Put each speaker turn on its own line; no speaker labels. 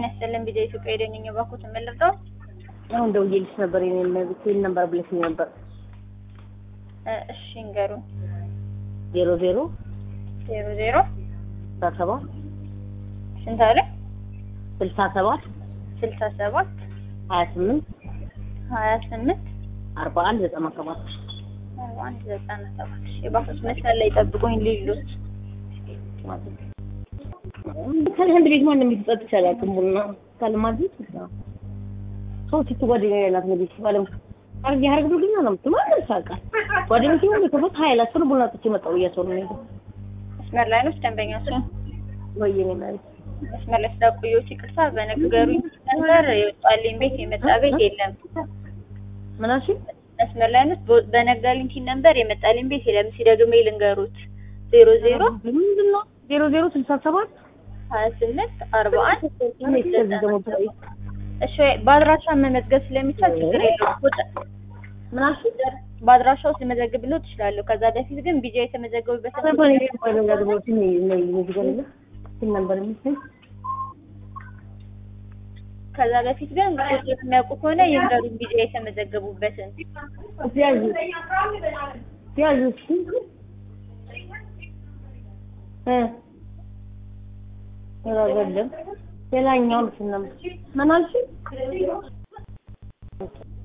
ጤና ይስጥልን ቢዛ ኢትዮጵያ የደንኝ ባኩት የምልርዳው
አሁን ደውዬልሽ ነበር የኔ መብት ነበር ብለሽኝ ነበር።
እሺ እንገሩ
ዜሮ ዜሮ
ዜሮ ዜሮ
ስልሳ ሰባት
ስንት አለ
ስልሳ ሰባት
ስልሳ ሰባት
ሀያ ስምንት
ሀያ ስምንት
አርባ አንድ ዘጠና ሰባት
አርባ አንድ ዘጠና ሰባት የባኩት መስመር ላይ ጠብቁኝ ሊሉት
ከአንድ ቤት ማንም የሚጠጥ ይቻላል። ቡና ካልማዝት ሰው ሲቱ ጓደኛ ያላት ነው ቤት ባለም አርግ ያርግ ብሎ ግን ነው ማለት ሳቃል ጓደኞቼ ሁሉ ከፈት ኃይል አስር ቡና ጥቼ መጣሁ እያሰሩ ነው
መስመር ላይ ነው ደንበኛ ሱ
ወይ የኔ ማለት
መስመር ላይ ስላቆየሁት ይቅርታ። በነገሩኝ ነበር የወጣልኝ ቤት የመጣ ቤት የለም።
ምን አልሽ?
መስመር ላይ ነው በነገሩኝ ቲን ነበር የመጣልኝ ቤት የለም። ሲደግሜ ልንገሩት ዜሮ ዜሮ
ምንድን ነው ዜሮ ዜሮ ስልሳ ሰባት
ሀያ ስምንት አርባ አንድ
ከዚህ ደግሞ
እሺ በአድራሻ መመዝገብ ስለሚቻል ችግር የለውም። ቁጥር
ምን አልሽ?
በአድራሻ ውስጥ ልመዘግብልዎ ትችላለሁ። ከዛ በፊት ግን ቢጃ የተመዘገቡበት ከዛ በፊት ግን ቁጥር የሚያውቁ ከሆነ ይንገሩን ቢጃ የተመዘገቡበትን
ያዙ ያዙ እ ሌላኛውን ምን አልሽ?